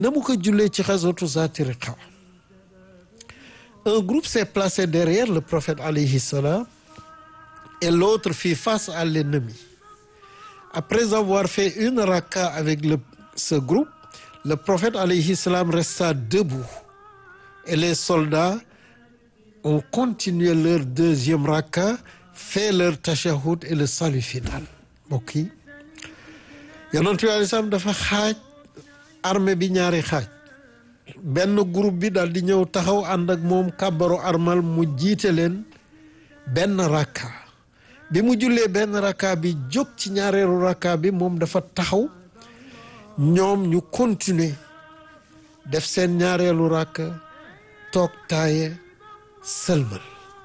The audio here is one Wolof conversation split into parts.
na mu ko jullee ci xaswatu zaati riqa un groupe s'est placé derrière le prophète alayhi salam et l'autre fit face à l'ennemi après avoir fait une raka avec le ce groupe le prophète alayhi salam resta debout et les soldats ont continué leur deuxième raka fait leur tashahhud et le salut final mbokk yi yonent bi alayhi salaam dafa xaaj armée bi ñaari xaaj benn groupe bi daal di ñëw taxaw ànd ak moom kàbbaru armal mu jiite leen benn rakka bi mu jullee benn rakka bi jóg ci ñaareelu rakka bi moom dafa taxaw ñoom ñu continuer def seen ñaareelu rakka toog taaye sëlmal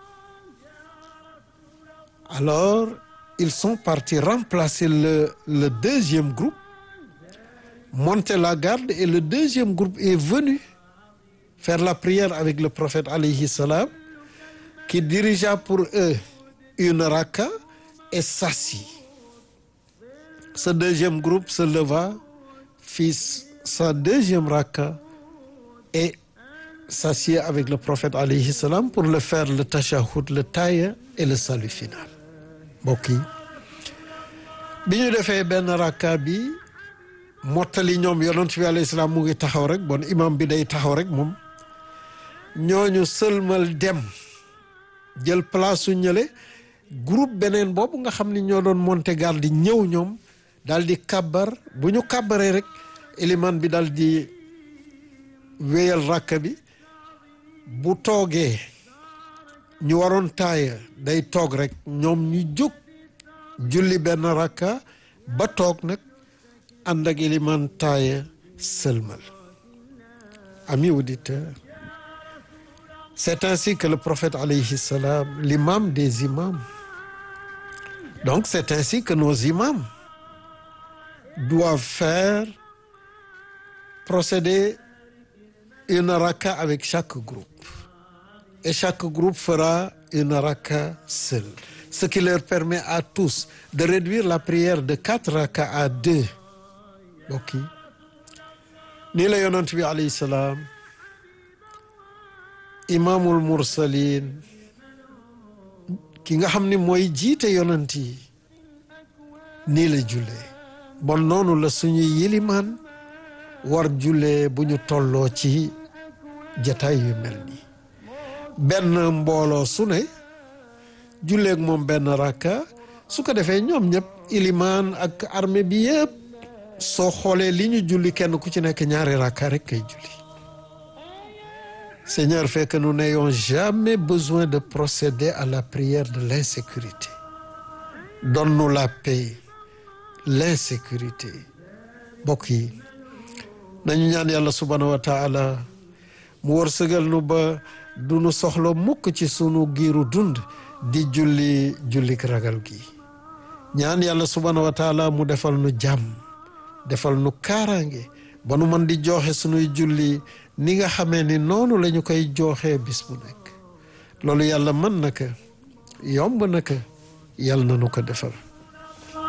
alors ils sont partis remplacer le le deuxième groupe monter la garde et le deuxième groupe est venu faire la prière avec le prophète alayhi salam qui dirigea pour eux une raka et s'assit ce deuxième groupe se leva fit sa deuxième raka et s'assied avec le prophète alayhi salam pour le faire le tashahhud le taaya et le salut final mbokk yi bi ñu defee benn rakka bi mottali ñoom yonent bi alayhi salaam mu ngi taxaw rek bon imam bi day taxaw rek moom ñooñu sëlmal dem jël place su ñële groupe beneen boobu nga xam ni ñoo doon monter garde di ñëw ñoom daal di kàbbar bu ñu kàbbaree rek iliman bi daal di wéyal rakka bi bu toogee ñu waroon taaya day toog rek ñoom ñu jóg julli benn rakka ba toog nag ànd ak iliman taaya sëlmal amis auditeurs c'est ainsi que le prophète alayhi salam l'imam des imams donc c'est ainsi que nos imams doivent faire procéder une raka avec chaque groupe et chaque groupe fera une raka seule ce qui leur permet à tous de réduire la prière de quatre raka à deux mbokk yi nii la yonent bi alayhi salaam imaamul mursalin ki nga xam ni mooy jiite yonent yi nii la jullee bon noonu la suñuy yilimaan war jullee bu ñu tolloo ci jataay yu mel nii benn mbooloo su ne julleeg moom benn rakka su ko defee ñoom ñëpp ilimaan ak armée bi yëpp soo xoolee li ñu julli kenn ku ci nekk ñaari rakka rek kay julli Seigneur fait que nous n'ayons jamais besoin de procéder à la prière de l'insécurité donne-nous la paix l'insécurité mbokk yi nañu ñaan yàlla subhanahu wa taala mu wërsëgal nu ba du nu soxla mukk ci sunu giiru dund di julli jullik ragal gi ñaan yàlla subhanahu wa taala mu defal nu jàmm defal nu kaaraange ba nu mën di joxe sunuy julli ni nga xamee ni noonu la ñu koy jooxee bis bu nekk loolu yàlla mën na ko yomb na ko yàlla na nu ko defal